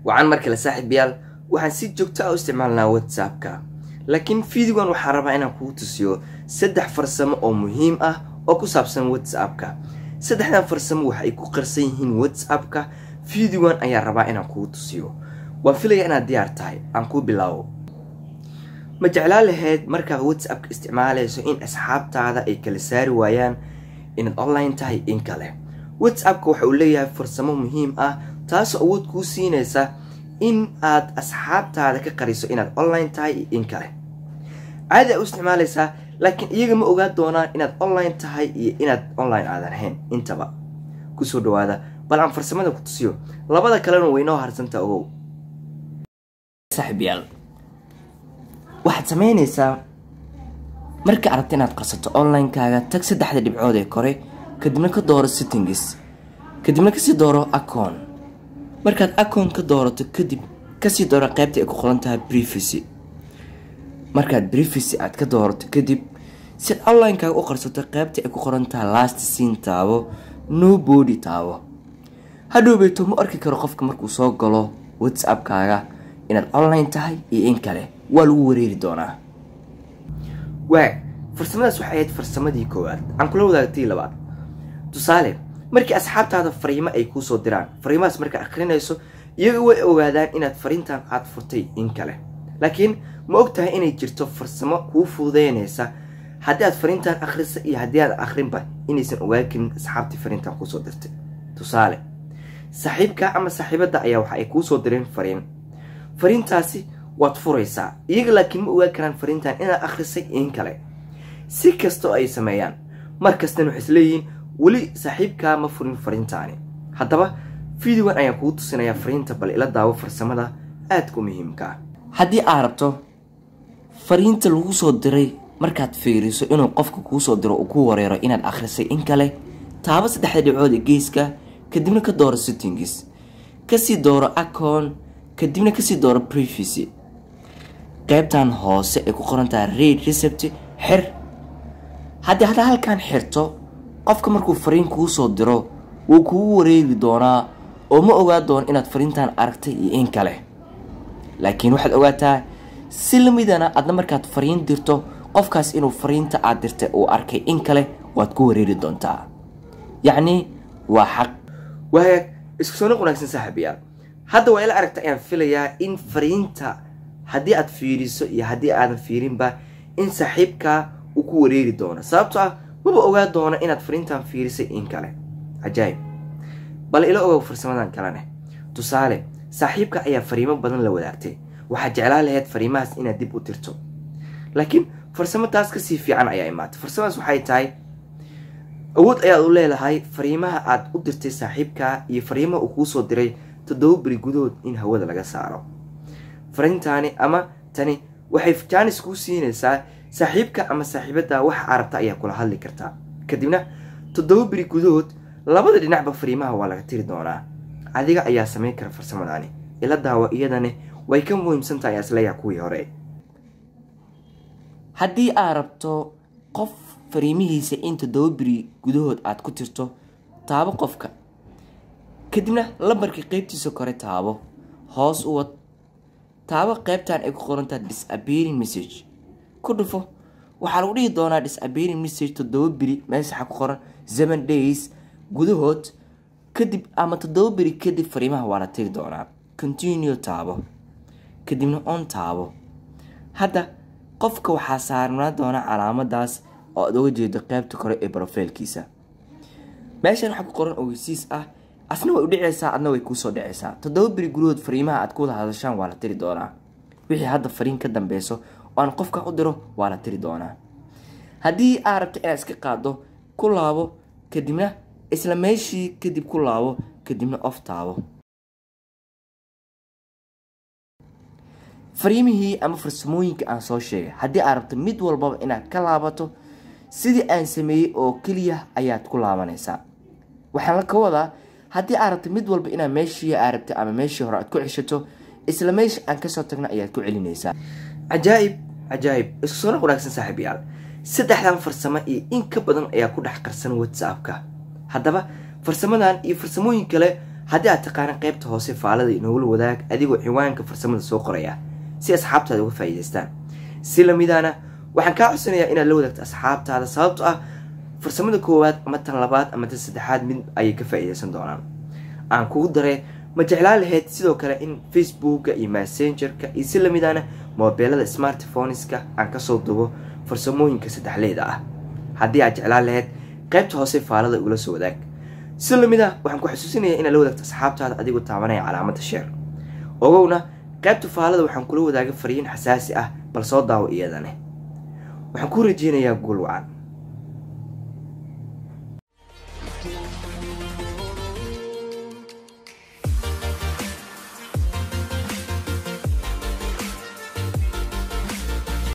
wacan mar kale saaxiibayaal waxaan si joogto ah u isticmaalnaa whatsappka laakiin fideogan waxaa rabaa inaan kugu tusiyo saddex farsamo oo muhiim ah oo ku saabsan whatsappka saddexdan farsamo waxa ay ku qarsan yihiin whatsappka fideogan ayaa rabaa inaan kugu tusiyo waan filaya inaad diyaar tahay aan kuu bilaabo ma jeclaan lahayd markaad whatsappka isticmaalayso in asxaabtaada ay kala saari waayaan inaad online tahay in kale whatsappka waxa uu leeyahay farsamo muhiim ah taasoo awood kuu siinaysa in aad asxaabtaada ka qariso inaad online tahay iyo in kale caadi a u isticmaalaysaa laakiin iyaga ma ogaa doonaan inaad online tahay iyo inaad online aadan ahayn intaba kusoo dhawaada bal aan farsamada ku tusiyo labada kalena waynoo harsanta ogow saaxiibyaal waxaad samaynaysaa marka aragta inaad qarsato online-kaaga tag saddexda dhibcood ee kore kadibna ka dooro settingis kadibna kasii dooro acon markaad acon ka doorato kadib kasii dooro qaybta ay ku qoran tahay brivacy markaad brivacy aad ka doorato kadib si aad online-kaaga u qarsato qaybta ay ku qoran tahay last scene taabo no body taabo hadhowbeyto ma arki karo qofka markuu soo galo whatsappkaaga inaad online tahay iyo in kale waa lagu wareeri doonaa waag farsamadaas waxay ahayd farsamadii koowaad aan kula wadaagtay labaad tusaale markii asxaabtaada fariimo ay kuu soo diraan fariimahaas markaad akhrinayso iyaga way ogaadaan inaad fariintan aad furtay in kale laakiin ma og tahay inay jirto farsamo kuu fududeynaysa haddii aad fariintan akhrisa iyo haddii aad akhrinba inaysan ogaan karin asxaabtii fariintan kuusoo dirtay tusaale saaxiibka ama saaxiibadda ayaa waxa ay kuusoo direen fariin fariintaasi waad furaysaa iyaga laakiin ma ogaan karaan fariintan inaad akhrisay in kale si kastoo ay sameeyaan mar kastana waxay isleeyihiin weli saaxiibkaa ma furin fariintaani haddaba fideogan ayaan kugu tusinayaa fariinta bal ila daawo farsamada aadka u muhiimka ah haddii aad rabto fariinta lagu soo diray markaad fiiriso inuu qofka kuu soo diro uu ku wareero inaad akhrisay in kale taabo saddexda dhibcood ee geeska kadibna ka dooro settingis kasii dooro acon kadibna kasii dooro privacy qaybtan hoose ay ku qoran tahay raid recept xir haddii haddaa halkan xirto qofka markuu fariin kuu soo diro wuu kugu wareegi doonaa oo ma ogaa doono inaad fariintan aragtay iyo in kale laakiin waxaad ogaataa si lamidana adna markaad fariin dirto qofkaas inuu fariinta aad dirtay uu arkay in kale waad ku wareeri doontaa yacni waa xaq waagaag isku soo noq wanaagsan saaxiibayaal hadda waa ila aragta ayaan filayaa in fariinta haddii aad fiiriso iyo haddii aadan fiirinba in saaxiibkaa uu ku wareeri doono sababto ah maba ogaa doono inaad fariintan fiirisay in kale cajaayib bal ila ogow farsamadan kalene tusaale saaxiibka ayaa fariimo badan la wadaagtay waxaad jeclaan lahayd fariimahaas inaad dib u tirto laakiin farsamo taas kasii fiican ayaa imaatay farsamadaas waxay tahay awood ayaad u leedahay fariimaha aad u dirtay saaxiibkaa iyo fariimaha uu kuu soo diray toddoba beri gudahood in hawada laga saaro fariintaani ama tani waxay jaanis kuu siinaysaa saaxiibka ama saaxiibadda waxa arabta ayaa kula hadli kartaa kadibna toddoba beri gudahood labada dhinacba fariimaha waa laga tiri doonaa adiga ayaa samayn kara farsamadaani ila daawa iyadani way ka muhiimsantahay ayaa isleeyaha kuwii hore haddii aad rabto qof fariimihiisa in toddoba beri gudahood aad ku tirto taabo qofka kadibna lambarka qeybtiisa kore taabo hoos u wad taabo qaybtan ay ku qorantaha disappearing message ku dhufo waxaa lagu dhihi doonaa disappearing message toddoba beri meesha ku qoran seven days gudahood kadib ama toddoba beri kadib fariimaha waa la tiri doonaa continue taabo kadibna on taabo hadda qofka waxaa saarnaa doona calaamadaas oo aad oga jeedo qaybta kore ee brofailkiisa meeshan waxaa ku qoran ogeysiis ah asna way u dhicaysaa adna way kuusoo dhicaysaa toddoba beri gudahood fariimaha aad ku wada hadashaan waa la tiri doonaa wixii hadda fariin ka dambeyso oo aan qofka u diro waa la tiri doonaa haddii aad rabto inaad iska qaado ku laabo kadibna isla meeshii kadib ku laabo kadibna of taabo fariimihii ama farsamooyinka aan soo sheegay haddii aad rabto mid walbaba inaad ka laabato sidii aan sameeyey oo keliya ayaad ku laabanaysaa waxaan ka wadaa haddii aad rabto mid walba inaad meeshii aad rabtay ama meeshii hore aad ku ceshato isla meesha aan kasoo tagna ayaad ku celinaysaa cajaa'ib cajaa'ib isku soo noq wanaagsan saaxiibayaal saddexdan farsamo iyo in ka badan ayaa ku dhex qarsan whatsappka haddaba farsamadan iyo farsamooyin kale haddii aad taqaana qaybta hoose faalada inogula wadaag adigoo ciwaanka farsamada soo qoraya si asxaabtaada uga faa'iidaystaan si lamidaana waxaan kaa codsanayaa inaad la wadaagto asxaabtaada sababto ah farsamada koowaad ama tan labaad ama tan saddexaad mid ayay ka faa'iidaysan doonaan aan kugu daree ma jeclaan lahayd sidoo kale in facebooka iyo messengerka iyo si lamidaana moobeelada smartphoneska aan kasoo dubo farsamooyinka saddexleeda ah haddii aad jeclaan lahayd qaybta hoose faalada ugula soo wadaag si lamid ah waxaan ku xusuusinayaa inaad la wadaagto asxaabtaada adigoo taabanaya calaamada sheer ogowna qaybta faalada waxaan kula wadaaga fariin xasaasi ah bal soo daawo iyadane waxaan kuu rajeynayaa guul wacan